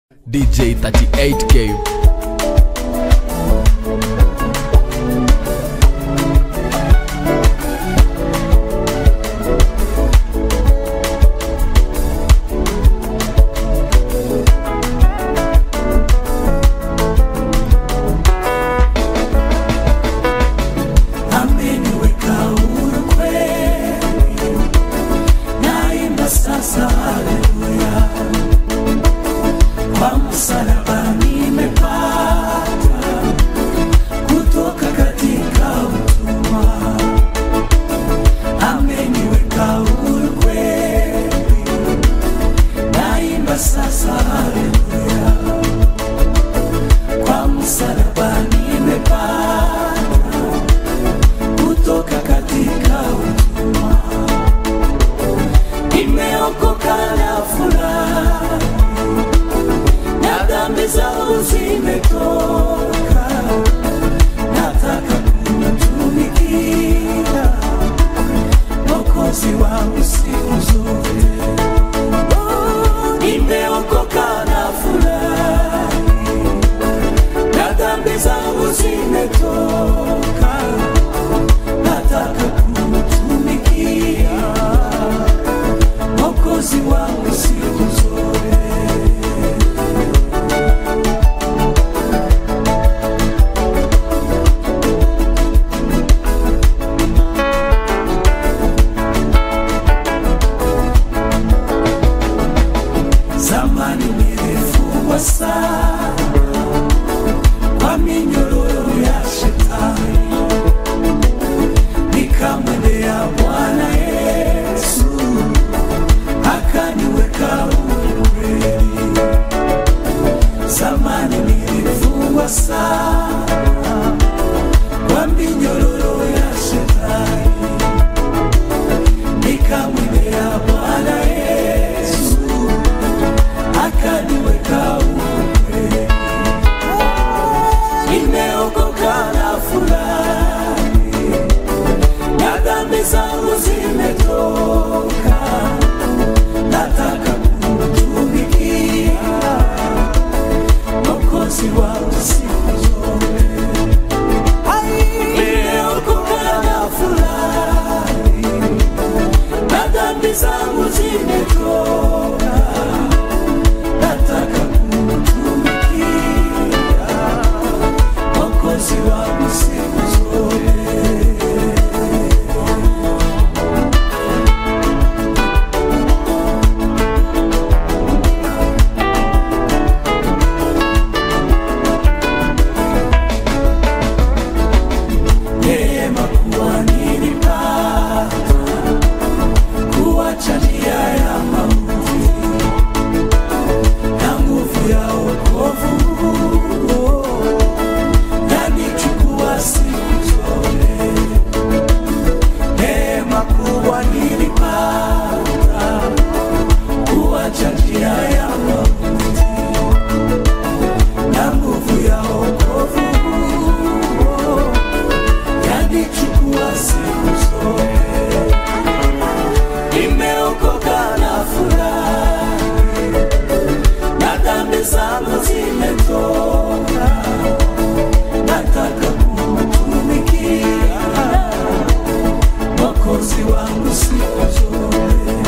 DJ 38K. ameniweka huru kweli, naimba sasa haleluya, kwa msalaba nimepata kutoka katika utumwa, ameniweka huru kweli, naimba sasa haleluya, kwa msalaba nimepata kutoka katika utumwa, nimeokoka na furaha, na dhambi zangu zimetoka, nataka kumtumikia Mwokozi wangu siku zote. Oh, Nimeokoka na furaha, na dhambi zangu zimetoka nataka kumtumikia Mwokozi wangu siku zote. Zamani nilifungwa sana kwa minyororo ya shetani nikamwendea Bwana Yesu akaniweka huru kweli. Zamani nilifungwa sana kwa minyororo ya shetani, nikamwendea Bwana Yesu akaniweka huru kweli. Nimeokoka na furahi na dhambi zangu zimetoka, nataka kumtumikia Mwokozi wangu siku zote. Nimeokoka na furahi, na dhambi zangu zimetoka, nataka kumtumikia Mwokozi wangu siku zote. neema kuwa nilipata kuacha njia ya mauti na nguvu ya wokovu yanichukua siku zote. Neema kuwa nilipata kuacha njia ya mauti na nguvu ya wokovu yanichukua siku zote. Nimeokoka na furahi, na dhambi zangu zimetoka, nataka kumtumikia Mwokozi wangu siku zote.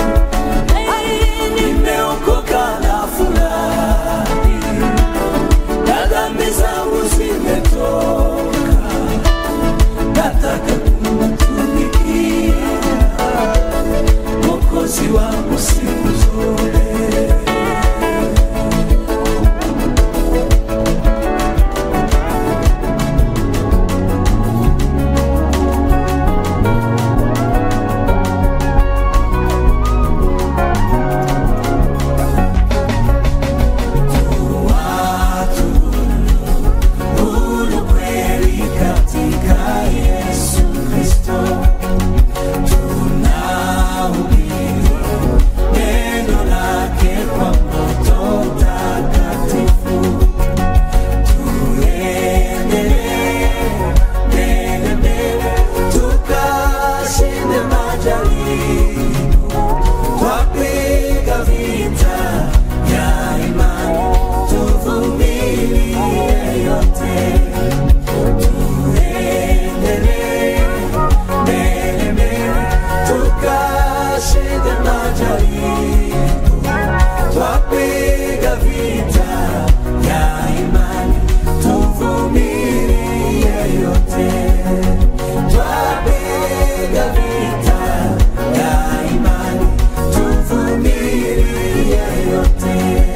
Nimeokoka na furahi, na dhambi zangu zimetoka nataka kumtumikia Mwokozi wangu siku zote. vita ya imani, tuvumilie yote. Twapiga vita ya imani, tuvumilie yote.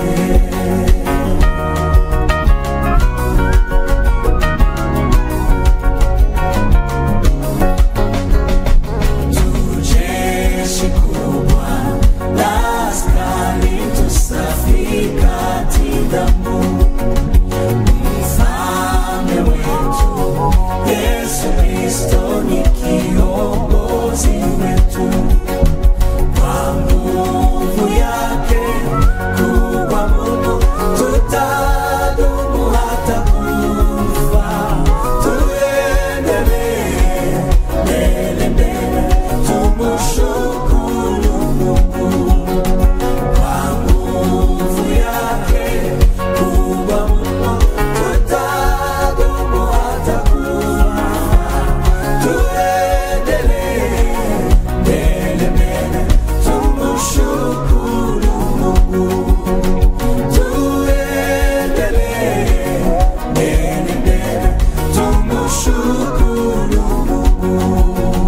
Jeshi kubwa la askari tusafi kati damu. Mfalme wetu Yesu Kristo ni kiongozi wetu. Kwa nguvu yake kubwa Mungu tutadumu hata kufa. Tuendelee mbele mbele, tumshukuru Mungu. Kwa nguvu yake kubwa Mungu tutadumu hata kufa. Tuendelee mbele mbele, tumshukuru Mungu. Tuendelee mbele mbele, tumshukuru Mungu.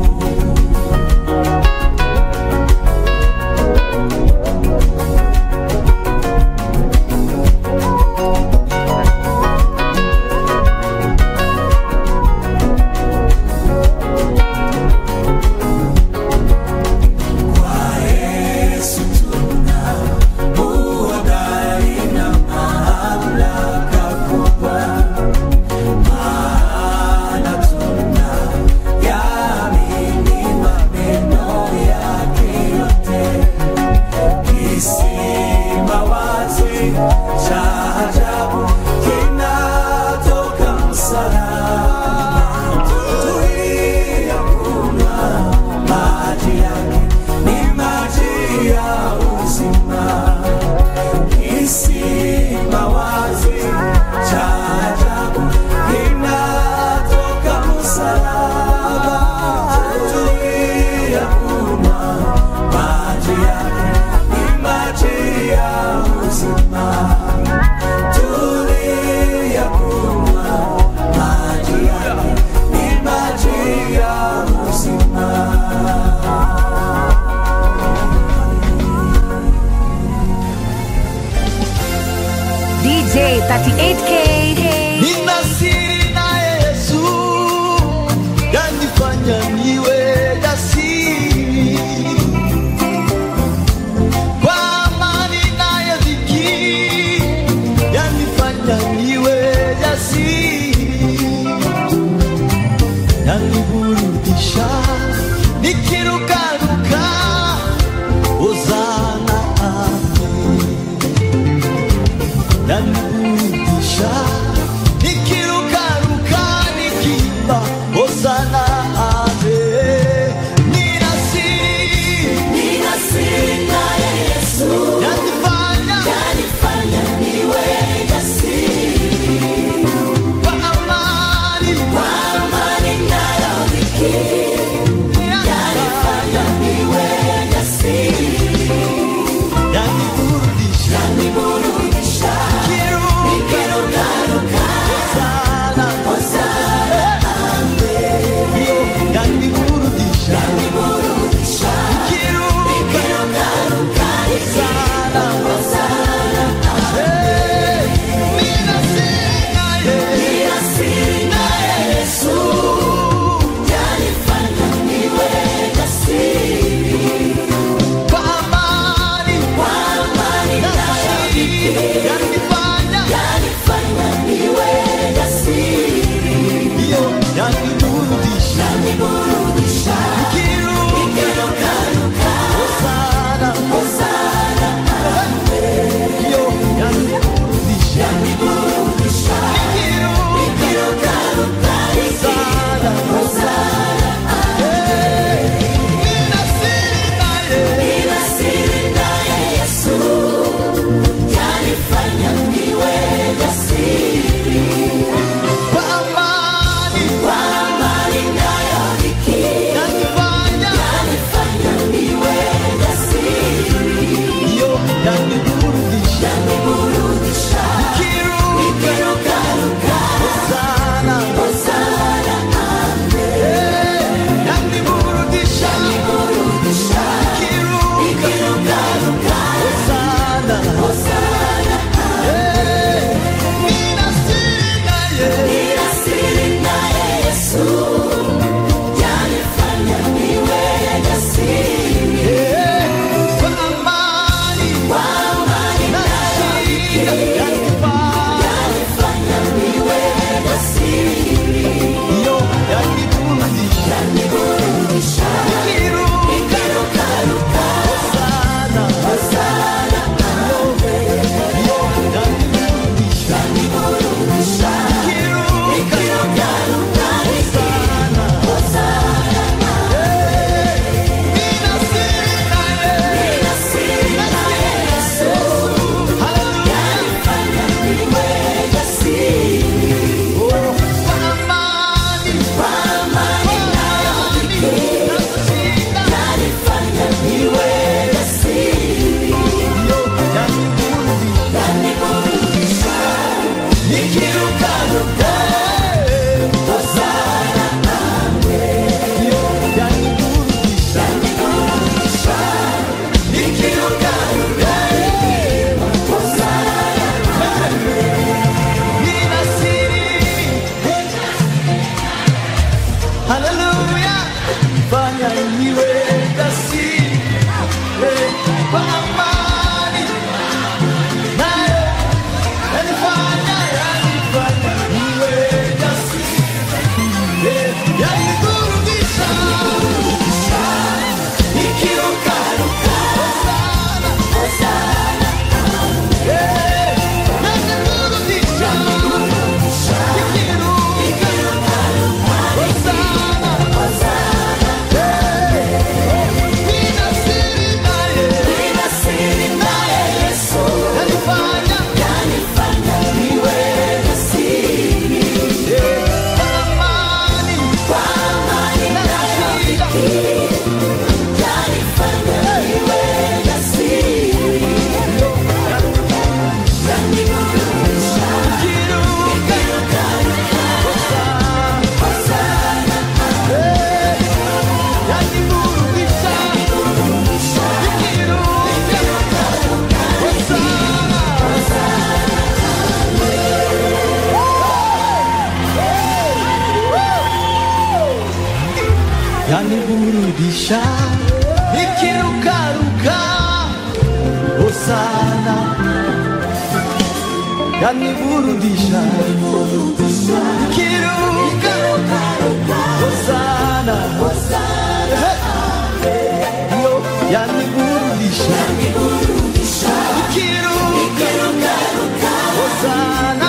Kwa Yesu tuna uhodari na mamlaka kubwa, maana tuna yaamini maneno yake yote. Kisima wazi cha ajabu kinatoka msalaba, tuliyakunywa maji yake ni maji ya uzima. Kisima wazi cha ajabu kinatoka msalaba, tuliyakunywa maji yake ni maji ya uzima. Tuliyakunywa maji yake ni maji ya uzima. DJ 38K. Nina siri na Yesu yanifanya niwe jasiri, kwa amani naye dhiki yanifanya niwe jasiri, yaniburudisha nikirukaruka Hosana amen yaniburudisha nikirukaruka nikimba hosana ave nina siri yanifanya kwa amani yanifanya yaniburudisha kiruka yaniburudisha nikiruka hosana yo yaniburudisha nikiruka hosana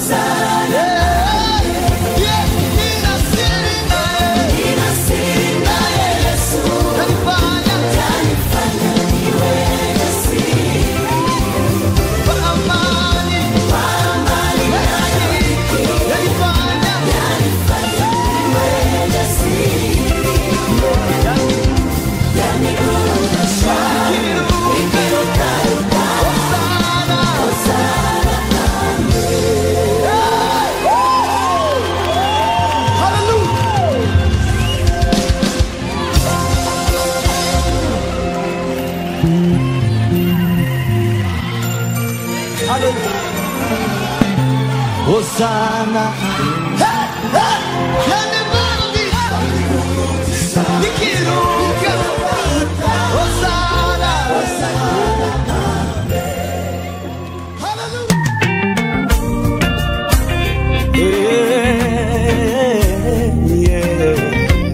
Yeah, yeah, ninasiri naye. Yanifanya kwa amani. Yanifanya Hosana nikiruka Hosana Yeah, yeah.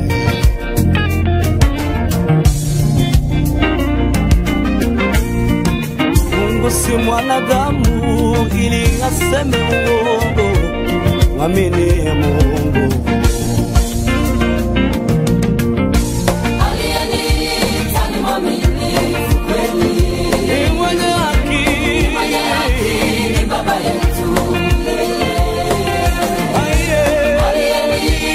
Mungu si mwanadamu ili aseme uongo, mwaminie Mungu. Ni mwenye haki, Aye.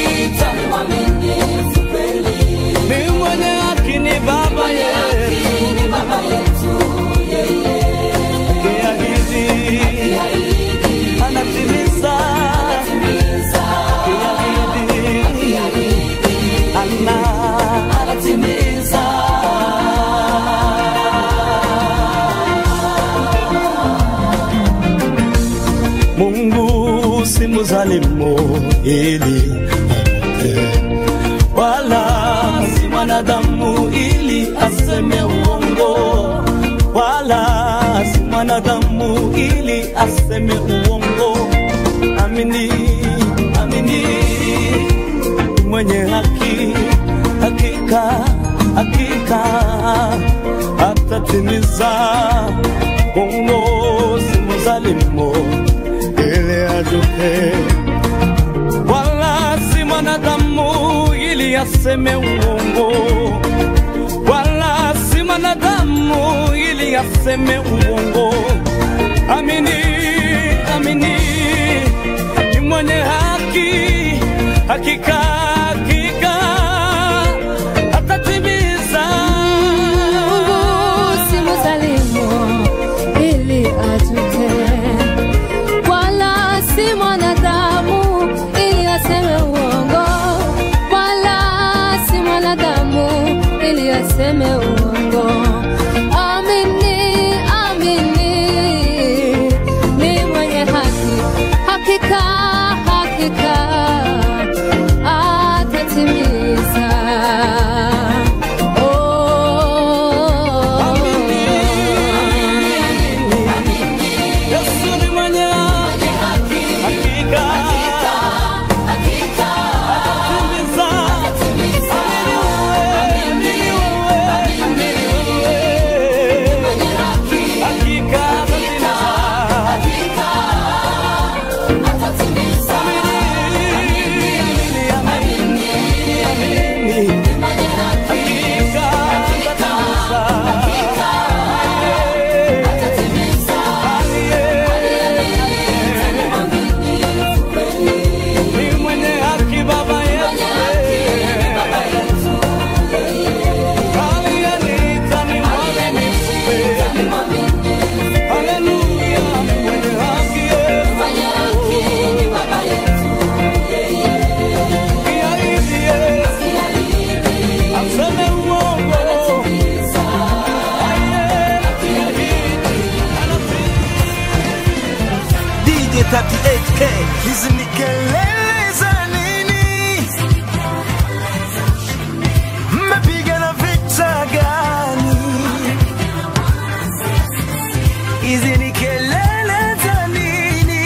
Ni mwenye haki, ni Baba yetu. Akiahidi, anatimiza. Akiahidi, ana- anatimiza. Mungu si mzalimu ili apotee, wala si mwanadamu ili aseme uongo, wala si mwanadamu ili aseme uongo. Amini, amini, mwenye haki, hakika, hakika atatimiza. Mungu si mzalimu ili ajuke, wala si mwanadamu ili aseme uongo, wala si mwanadamu ili aseme uongo. Amini, amini, ni mwenye haki, hakika, hakika atatimiza. Mungu si mzalimu ili ajute, wala si mwanadamu ili aseme uongo, wala si mwanadamu ili aseme uongo. Amini, amini, ni mwenye haki, hakika, hakika atatimiza. Yesu ni mwenye haki, hakika atatimiza. Amini wewe, amini wewe, hakika atatimiza. Amini, amini, amini, hakika atatimiza. Ni mwenye haki Baba yetu. Aliyeniita ni mwaminifu. Haleluya, ni mwenye haki Yesu. Kiahidi Yesu, aseme uongo. Aye, kiahidi, DJ 38K. Hizi ni kelele za nini? Mmepigana vita gani? Hizi ni kelele za nini?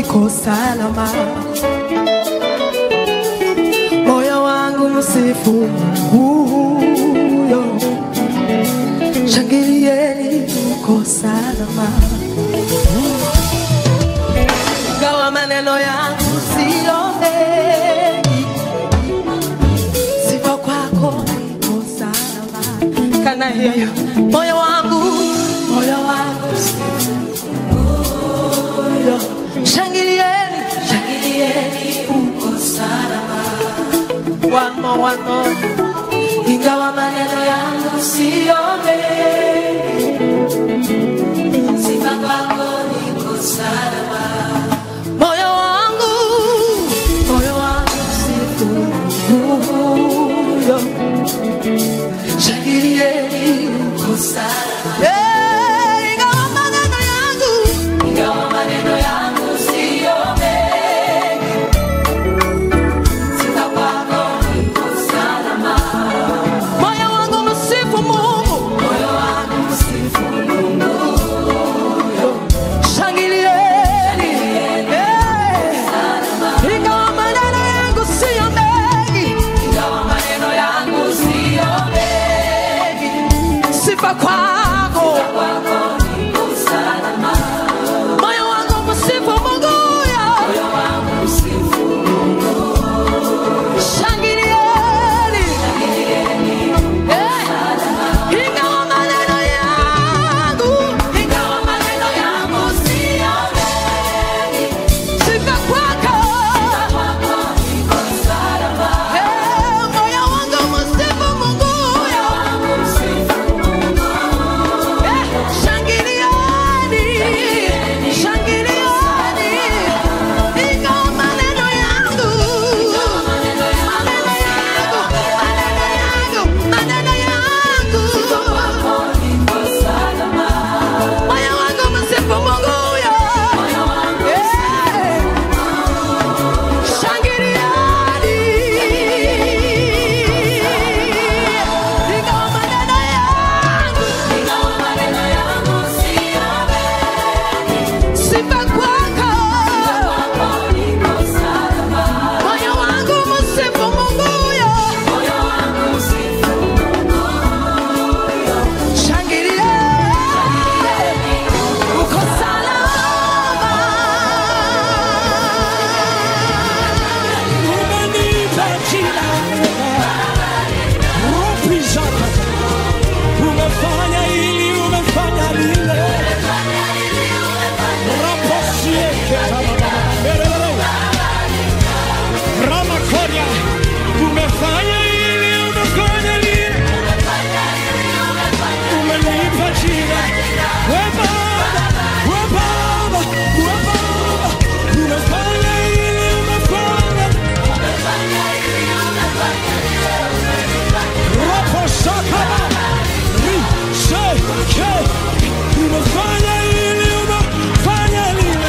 niko salama, moyo wangu msifu huyo, shangilieni, uko salama, gawa maneno yangu sio mengi, sifa kwako niko salama. Can I hear you? Moyo wangu, moyo wangu huyo, shangilieni, shangilieni, uko salama. One more, one more. Ingawa maneno yangu sio mengi, sifa kwako niko salama. Moyo wangu, moyo wangu sifu huyo, shangilieni, uko salama. Yeah, ingawa maneno yangu, ingawa maneno yangu sio mengi, sifa kwako niko salama. Moyo wangu msifu Mungu, moyo wangu msifu Mungu. Shangilieni, eh, ingawa maneno yangu siyo mengi, ingawa maneno yangu siyo mengi, sifa kwako, moyo wangu msifu Mungu, moyo wangu msifu Shangilieni, eh, ingawa maneno yangu, ingawa maneno yangu siyo mengi, sifa kwako, eh, moyo wangu msifu Mungu, eh, shangilieni, shangilieni, ingawa maneno yangu, maneno yangu, maneno yangu, maneno yangu, moyo wangu msifu Mungu huyo. Eh, shangilieni, ingawa maneno yangu, sifa kwako, moyo wangu msifu Mungu huyo. Shangilieni, uko salama. Umenipa jina Rupi zako Umefanya hili umefanya lile Raposieke Ramakoria Umefanya hili umefanya lile Umenipa jina We Baba We Baba We Baba Umefanya hili umefanya Raposakaba Riseke Umefanya hili umefanya lile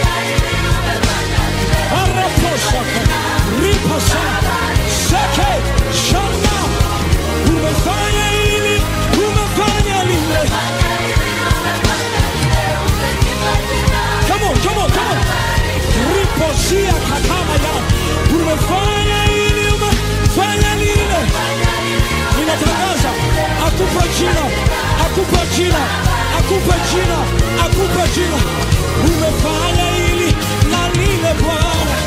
Araposaka Ripasa Seke Shana Umefanya hili umefanya lile Come on, come on, come on Riposia katama ya Umefanya hili umefanya lile ninatangaza akupe jina akupe jina akupe jina akupe jina umefanya hili na lile bwana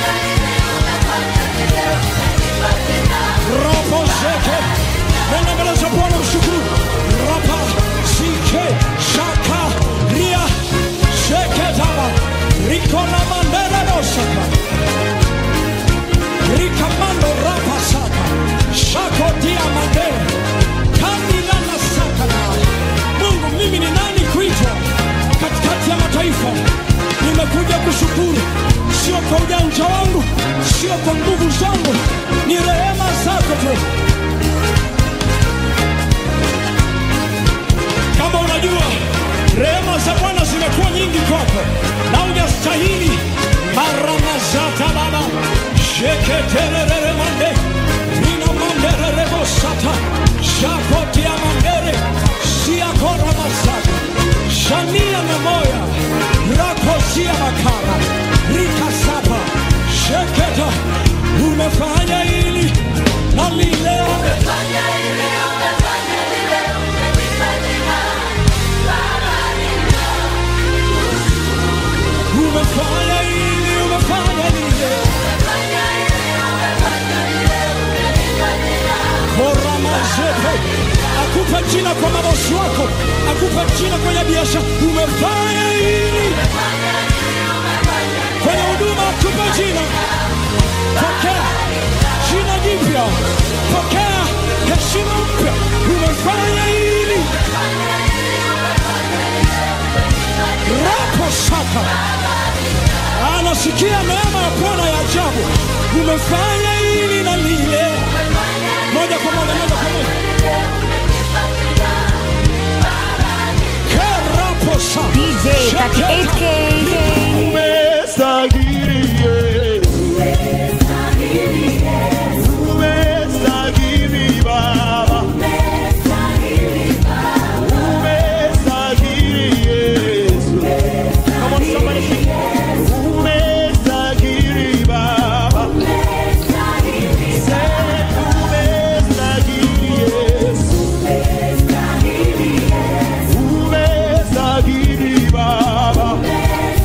robo zeke nenda mbele za bwana mshukuru rapa sike shaka ria sheke taba rikona mandera dosaka rikamando rapa saka shako diamande kandilana sakana mungu mimi ni nani kuitwa katikati ya mataifa nimekuja kushukuru sio kwa ujanja wangu sio kwa nguvu zangu ni rehema zako tu kama unajua rehema za bwana zimekuwa nyingi kwako na ujastahili maramazata baba sheketererere mande nina mandererebosata shakotia mandere siakora masaka shania na moya rakosia makara rikasapa sheketa umefanya hili na lile umefanya hili umefanya lile koramazete akupa jina kwa mabosi wako akupa jina kwenye biashara umefanya hili kwenye huduma akupa jina pokea jina jipya pokea heshima mpya umefanya hili rapo saka anasikia neema ya bwana ya ajabu umefanya hili na lile moja kwa moja moja kwa moja kerapo saka DJ 38K. Umestahili Yesu. Umestahili Baba. Umestahili Yesu. Come on, somebody sing. Umestahili Baba. Say, umestahili Yesu. Umestahili Baba.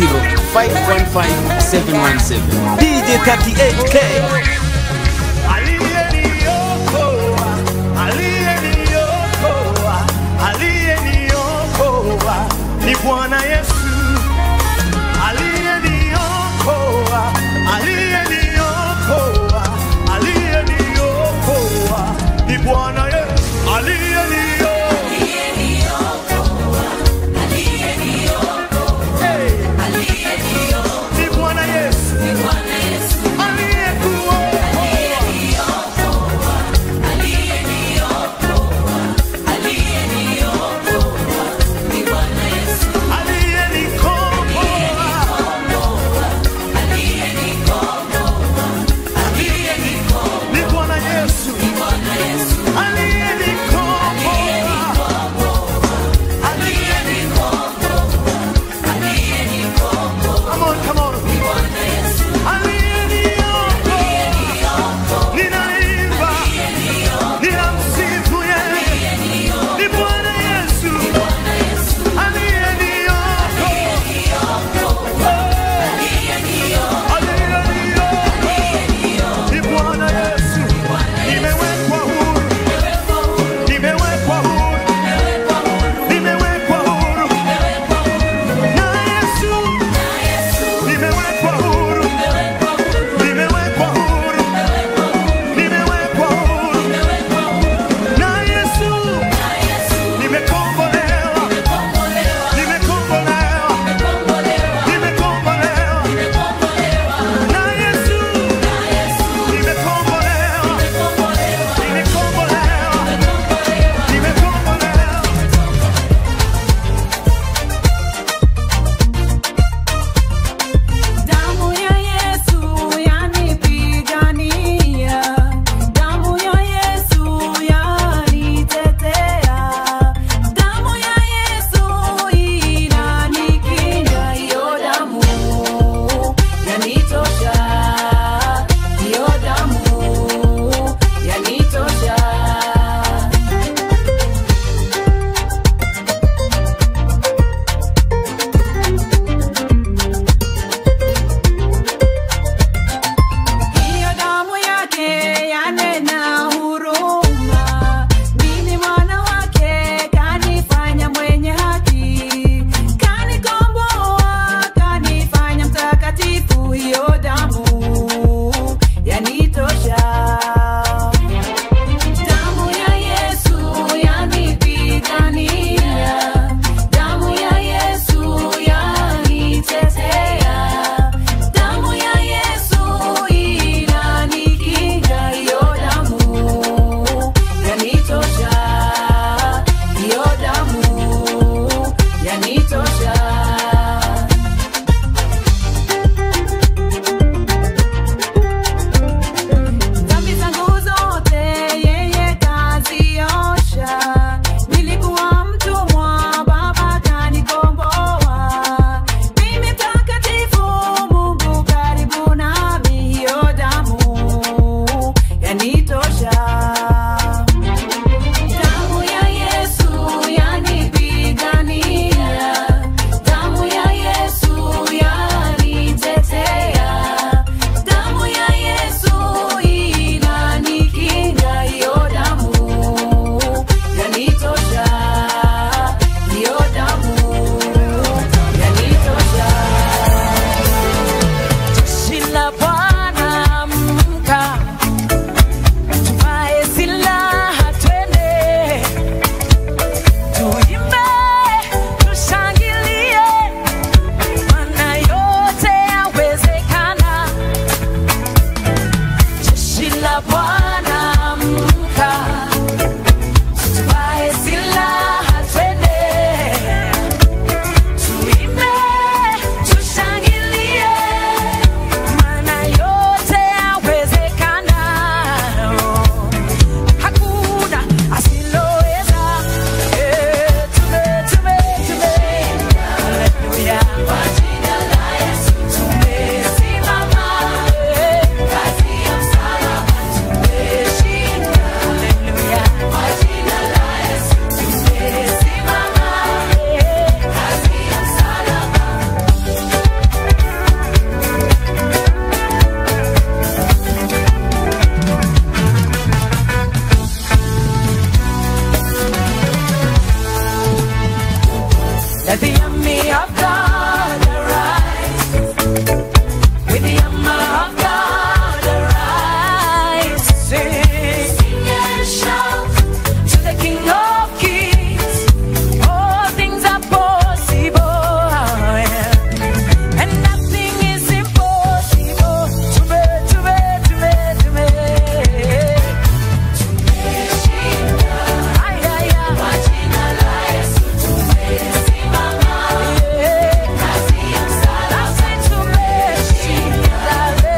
0710515717 DJ 38K Aliyeniokoa, aliyeniokoa, aliyeniokoa ni Bwana Yesu. Aliyeniokoa, aliyeniokoa, aliyeniokoa ni Bwana Yesu. Aliyeniokoa. Hey. Ni Bwana Yesu. Aliyekuokoa. Mama of God, arise. Sing. Sing and shout to the King of Kings. All things are possible. yeah. And nothing is impossible to me, to me, to me, to me. Ay, ay, ay. Yeah. Nasi tumeshinda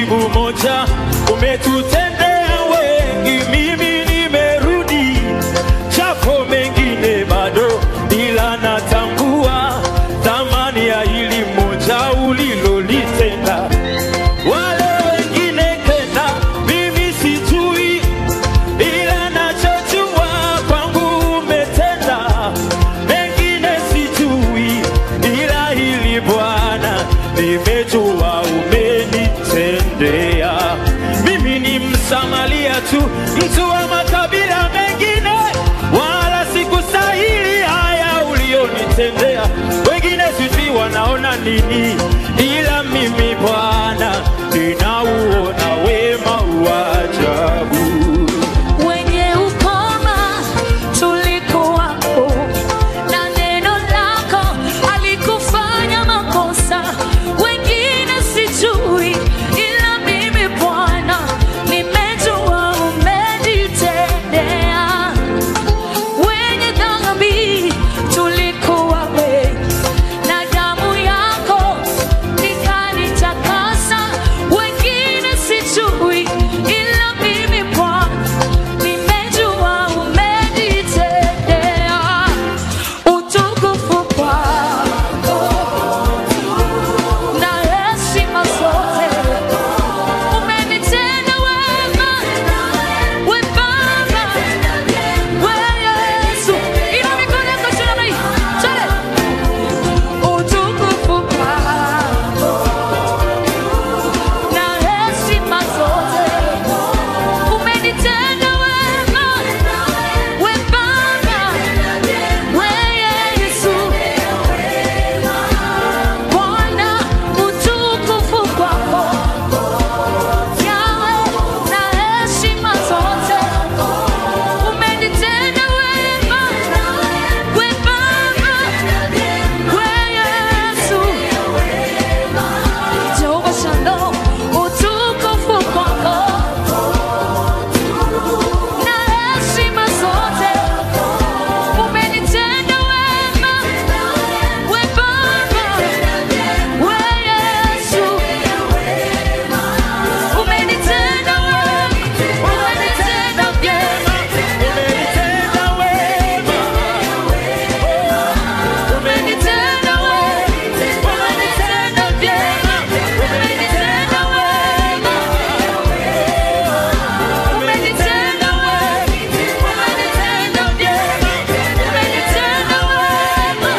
jibu moja, umetutendea wengi, mimi nimerudi, japo mengine bado, ila natambua thamani ya hili moja ulilolitenda. Wale wengine tena mimi sijui, ila nachojua kwangu umetenda. Mengine sijui, ila hili Bwana nimejua umenitendea. Mimi ni Msamaria tu, mtu wa makabila mengine, wala sikustahili haya ulionitendea. Wengine sijui wanaona nini, ila mimi Bwana ninauona wema wa ajabu. wenye ukoma tulikuwapo na neno lako alikufanya makosa wengine sijui ila mimi bwana nimejua umenitendea wenye dhambi tulikuwa wengi na damu yako ikanitakasa wengine sijui ila mimi bwana nimejua umenitendea utukufu kwako na heshima zote umenitenda wema we baba we yesu ina mikono yako juu namna hii twende utukufu kwako na heshima zote umenitenda wema we baba we yesu bwana utukufu kwako yawe na heshima zote umenitenda wema we baba we yesu Jehova Shalom, utukufu kwako na heshima zote, umenitenda wema, we Baba, we Yesu, umenitenda wema, umenitenda vyema, Umenitenda wema, umenitenda wema, umenitenda vyema, umenitenda wema. Umenitenda wema, umenitenda vyema, umenitenda wema.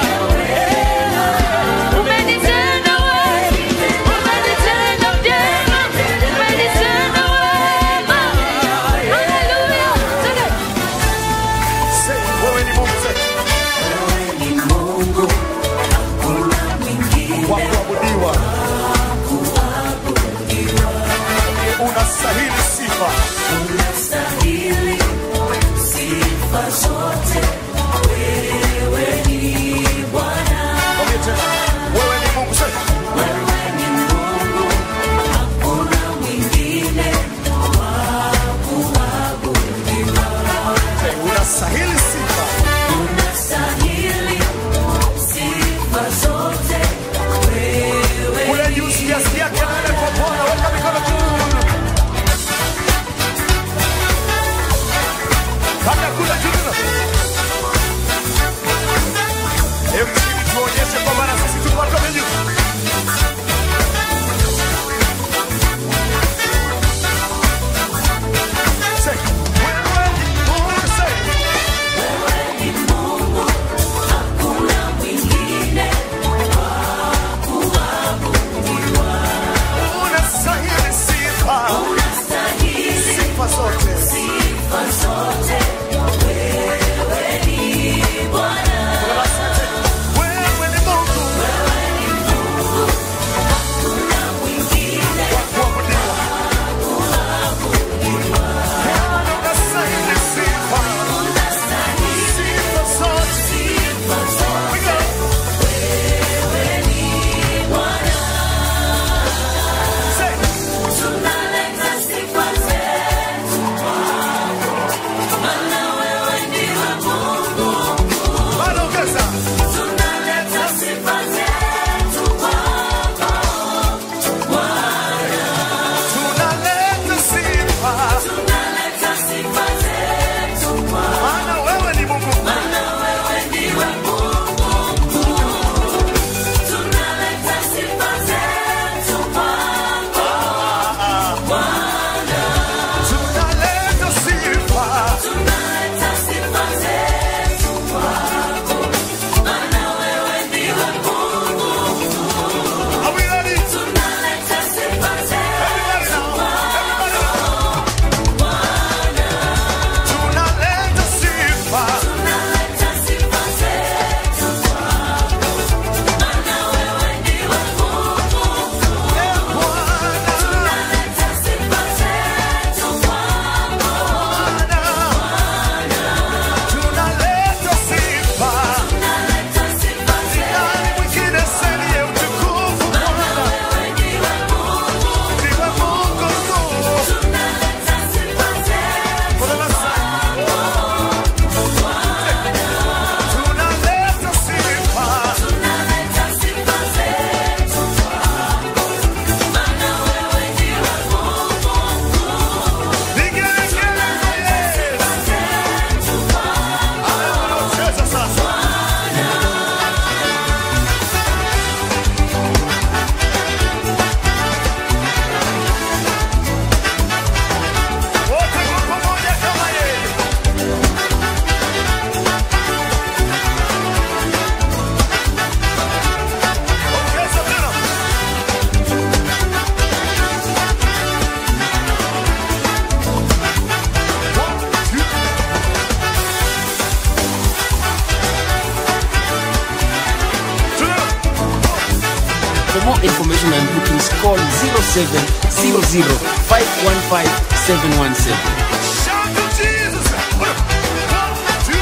Umenitenda wema, umenitenda vyema, umenitenda wema. Haleluya. Twende. Wewe ni Mungu sasa. wa kuabudiwa, unastahili sifa. Mwambie tena, wewe ni Mungu sasa. Unastahili sifa. Kule juu sijasikia kelele kwa Bwana, weka mikono juu. Panda kule juu tena. Hebu chini tuonyeshe kwamba na sisi tuko watu wa juu. Say, wewe ni Mungu, say. more information and bookings, call 0700 515 717. Shout to Jesus. One, two,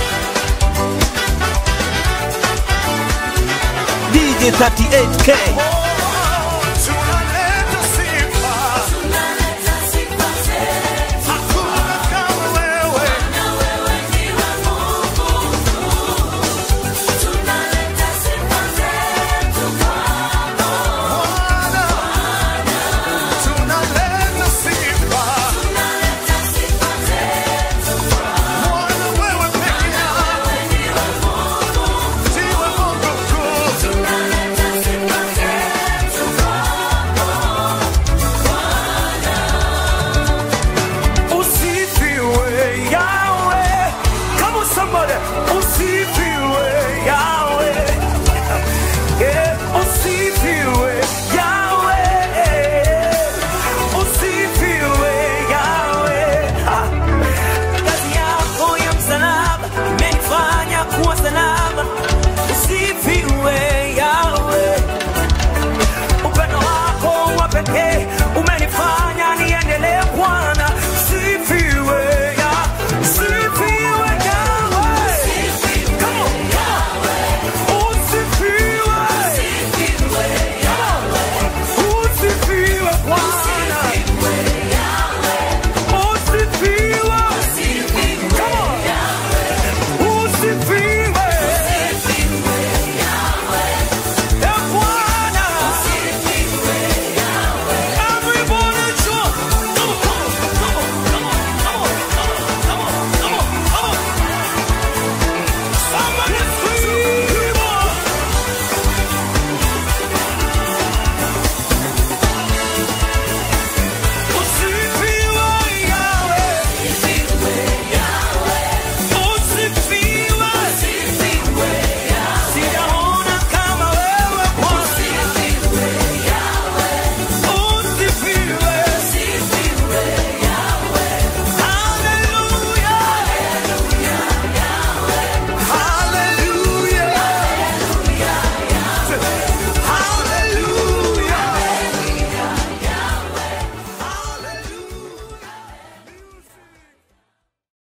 three. DJ 38K